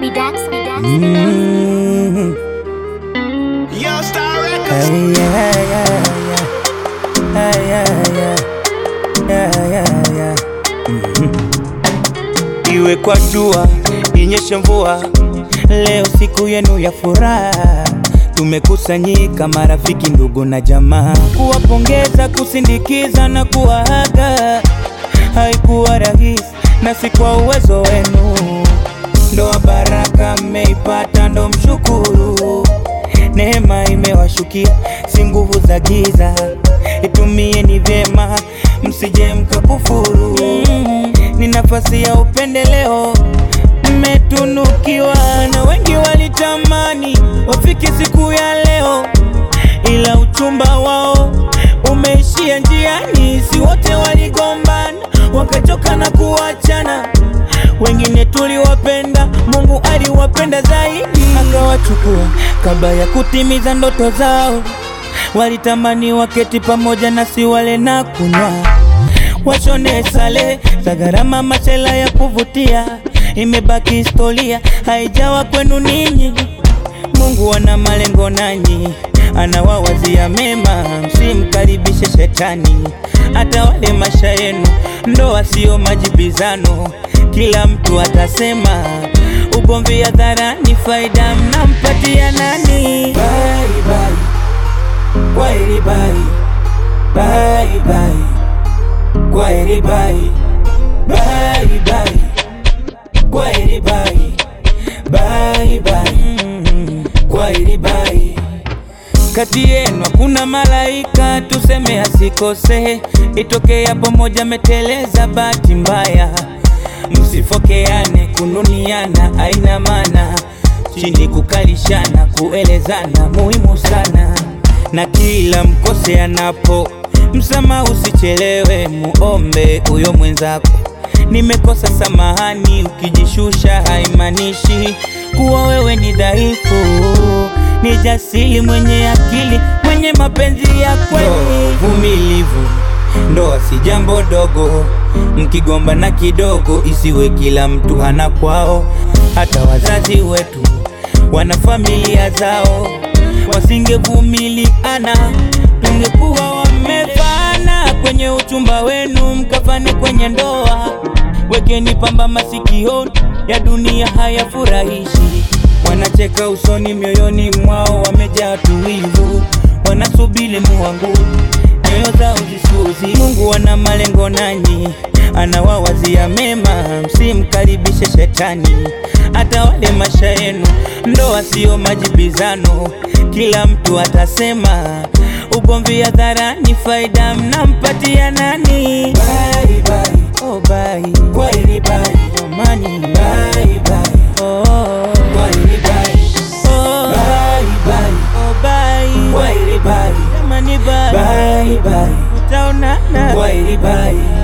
be Dax, be Dax. Mm. Yo, Star Records. Hey, yeah, yeah, yeah. Hey, yeah, yeah. Yeah, yeah, yeah. Mhm. Iwe kwa jua, inyeshe mvua, leo siku yenu ya furaha. Tumekusanyika marafiki, ndugu na jamaa, kuwapongeza, kusindikiza na kuwaaga. Haikuwa rahisi na si kwa uwezo wenu, ndoa baraka mmeipata, ndo mshukuru. Neema imewashukia, si nguvu za giza. Itumieni vyema, msije mkakufuru. Mm, Ni nafasi ya upendeleo, mmetunukiwa na wengi walitamani wafike siku ya leo, ila uchumba wao umeishia njiani. Si wote waligombana wakachoka na kuachana, wengine tuliwapenda, Mungu aliwapenda zaidi, akawachukua kabla ya kutimiza ndoto zao. Walitamani waketi pamoja nasi wale na kunywa, washone sale za gharama, machela ya kuvutia. Imebaki historia, haijawa kwenu ninyi. Mungu ana malengo nanyi, anawawazia mema, msimkaribishe shetani atawale maisha yenu. Ndoa sio majibizano, kila mtu atasema. Ugomvi hadharani, faida mnampatia nani? Bye, bye. Kwaheri bye. Bye, bye. Kwaheri bye. Bye, bye. Kwaheri bye. Bye, bye. Mm, Kwaheri bye. Kati yenu hakuna malaika, tuseme asikose. Itokea pamoja meteleza, bahati mbaya. Msifokeane, kununiana aina maana, chini kukalishana, kuelezana muhimu sana, na kila mkose anapo msamaha, usichelewe, muombe huyo mwenzako. Nimekosa samahani, ukijishusha haimaanishi kuwa wewe ni dhaifu. Ni jasiri, mwenye akili, mwenye mapenzi ya kweli, vumilivu. Ndoa si jambo dogo, mkigomba na kidogo, isiwe kila mtu hana kwao. Hata wazazi wetu wana familia zao, wasingevumiliana tungekuwa wamefana. Kwenye uchumba wenu mkafane kwenye ndoa, wekeni pamba masikioni, ya dunia hayafurahishi. Wanacheka usoni, mioyoni mwao wamejaa tuwivu, wanasubiri muangu nyoyo zao zisuzi. Mungu ana malengo nanyi, anawawazia mema, msimkaribishe shetani atawale maisha yenu. Ndoa sio majibizano, kila mtu atasema. Ugomvi hadharani, faida mnampatia nani? Bye, bye. Oh, bye. Kwaheri bye. Jamani, bye, bye. Oh, kwaheri bye. Oh, bye, bye. Oh, bye. Kwaheri bye. Jamani, bye. Bye, bye. Utaonana. Kwaheri bye.